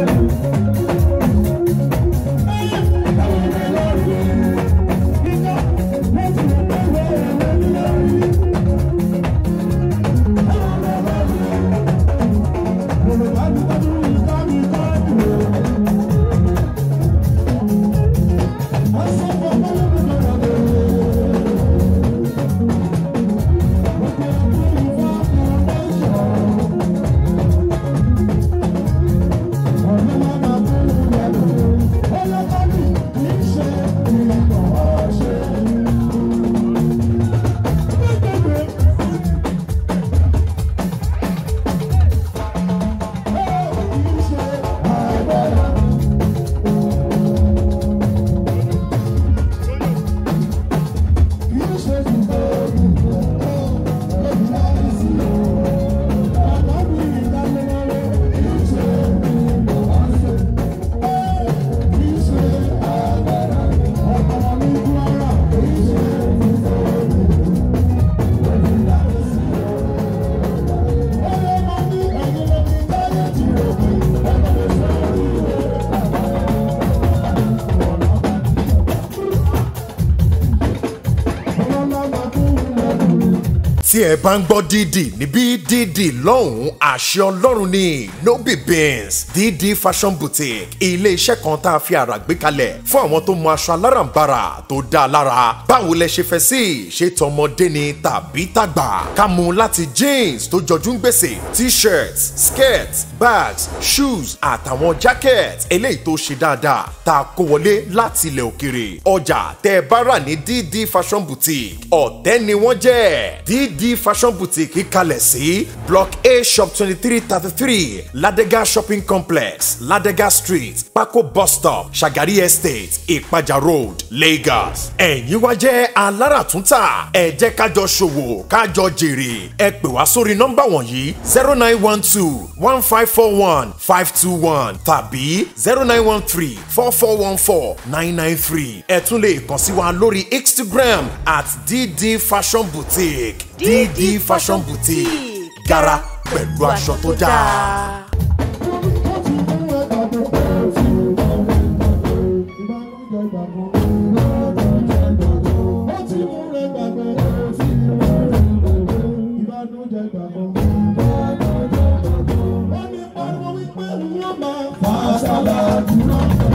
tí ẹ bá ń gbọ́ dídì níbí dídì lọ́hùn-ún àṣẹ ọlọ́run ni no be beans dídì fashion boutique ilé iṣẹ́ kan tá a fi àrà gbé kalẹ̀ fún àwọn tó mọ aṣọ alárànbarà tó dáa lára báwo lẹ ṣe fẹ́ sí ṣé tọmọdé ni tàbí tàgbà ká mú láti jeans tó jọjú ń gbèsè t-shirts skirts bags shoes àtàwọn jacket eléyìí tó ṣe dáadáa tá a kó wọlé láti ilẹ̀ òkèrè ọjà tẹ́ ẹ bá rà ní dídì fashion boutique ọ̀tẹ́ ni wọ́n jẹ́ dídì fashion boutique kalẹ̀ sí block a shop twenty three thirty three ladega shopping complex ladega street pákó bus stop shagari estate ìpàjà road lagos ẹ̀yin wá jẹ́ aláràtúntà ẹ jẹ́ kájọ ṣòwò kájọ jèrè ẹ pè wá sórí nọ́mbà wọ̀nyí zero nine one two one five four one five two one tàbí zero nine one three four four one four nine nine three ẹ tún lè kàn sí wa lórí instagram at dd fashion boutique dd fashion boutique gara pẹ̀lú aṣọ tó dáa. Fàṣàlà dúró.